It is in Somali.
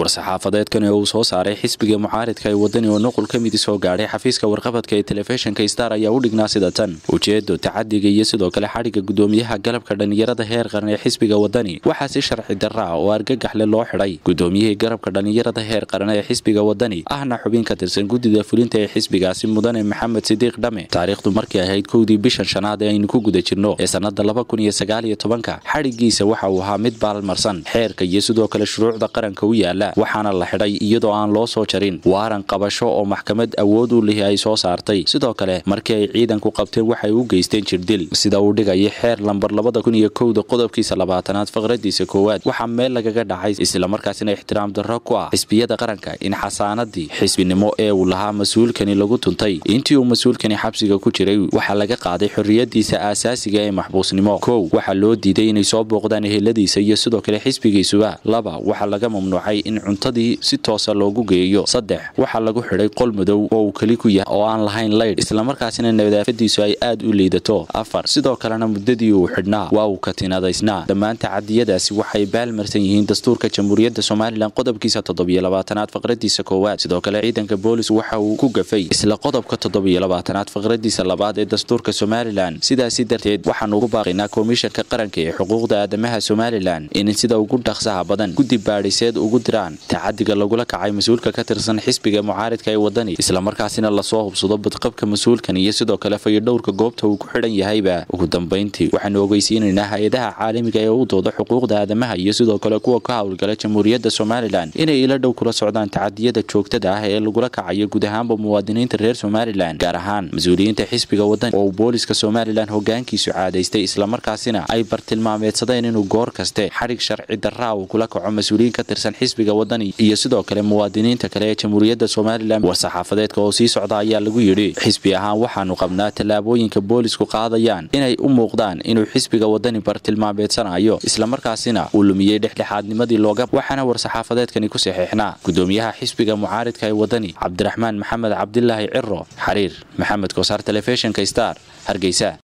war-saxaafadeedkan ee uu soo saaray xisbiga mucaaridka ee wadani oo nuqul ka midi soo gaadhay xafiiska warqabadka ee telefishinka star ayaa u dhignaa sida tan ujeedo tacadiga iyo sidoo kale xadhigga gudoomiyaha galabka dhallinyarada heer qaran ee xisbiga wadani waxaa si sharci darra ah oo argagaxle loo xidhay gudoomiyihii garabka dhallinyarada heer qaran ee xisbiga wadani ahna xubin ka tirsan guddida fulinta ee xisbigaasi mudane maxamed sidiiq dhame taariikhdu markay ahayd kowdii bishan shanaad ee aynu ku guda jirno ee sannada laba kun iyo sagaal iyo tobanka xadhiggiisa waxa uu ahaa mid baalmarsan xeerka iyo sidoo kale shuruucda qaranka u yaala waxaana la xidhay iyadoo aan loo soo jarin waaran qabasho oo maxkamad awood u lihi ay soo saartay sidoo kale markii ay ciidanku qabteen waxay u geysteen jirdil sida uu dhigaya xeer lambar labada kun iyo kowda qodobkiisa labaatanaad faqradiisa koowaad waxaa meel lagaga dhacay islamarkaasina ixtiraam darro ku ah xisbiyada qaranka in xasaanadii xisbinimo ee uu lahaa mas-uulkani lagu tuntay intii uu mas-uulkani xabsiga ku jiray waxaa laga qaaday xorriyadiisa aasaasiga ee maxbuusnimo kow waxaa loo diiday inay soo booqdaan eheladiisa iyo sidoo kale xisbigiisuba laba waxaa laga mamnuucay in cuntadii si toosa loogu geeyo saddex waxaa lagu xidhay qol madow oo uu keli ku yahay oo aan lahayn laydh islamarkaasina nadaafadiisu ay aad u liidato afar sidoo kalena muddadii uu xidhnaa waa uu katinadaysnaa dhammaan tacadiyadaasi waxay baalmarsan yihiin dastuurka jamhuuriyadda somalilan qodobkiisa toddobiyo labaatanaad faqradiisa koowaad sidoo kale ciidanka boolis waxa uu ku gafay isla qodobka toddobiyo labaatanaad faqradiisa labaad ee dastuurka somalilan sidaasi darteed waxaanu ugu baaqaynaa komishanka qaranka ee xuquuqda aadamaha somalilan in sida ugu dhaqsaha badan guddi baadhiseed ugu diraan tacadiga lagula kacay mas-uulka ka tirsan xisbiga mucaaridka ee wadani islamarkaasina lasoo hubsado badqabka mas-uulkan iyo sidoo kale fayodhowrka goobta uu ku xidhan yahayba ugu dambayntii waxaanu ogeysiinaynaa hay-adaha caalamiga ee u dooda xuquuqda aadamaha iyo sidoo kale kuwa ka howlgala jamhuuriyadda somalilan inay ila dhow kula socdaan tacadiyada joogtada ah ee lagula kacayo guud ahaanba muwaadiniinta reer somalilan gaar ahaan mas-uuliyiinta xisbiga wadani oo uu booliska somalilan hogaankiisu caadaystay islamarkaasina ay bartilmaameedsadeen inuu goor kaste xadhig sharci darraa uu kula kaco mas-uuliyiin ka tirsan xisbiga wadani iyo sidoo kale muwaadiniinta kale ee jamhuuriyadda somalilan war-saxaafadeedka oo sii socda ayaa lagu yidhi xisbi ahaan waxaanu qabnaa tallaabooyinka boolisku qaadayaan inay u muuqdaan inuu xisbiga wadani bartilmaameedsanayo islamarkaasina uu lumiyey dhexdhexaadnimadii looga waxaana war-saxaafadeedkani ku saxiixnaa gudoomiyaha xisbiga mucaaridka ee wadani cabdiraxmaan maxamed cabdilaahi ciro xariir maxamed kosaar telefishinka star hargeysa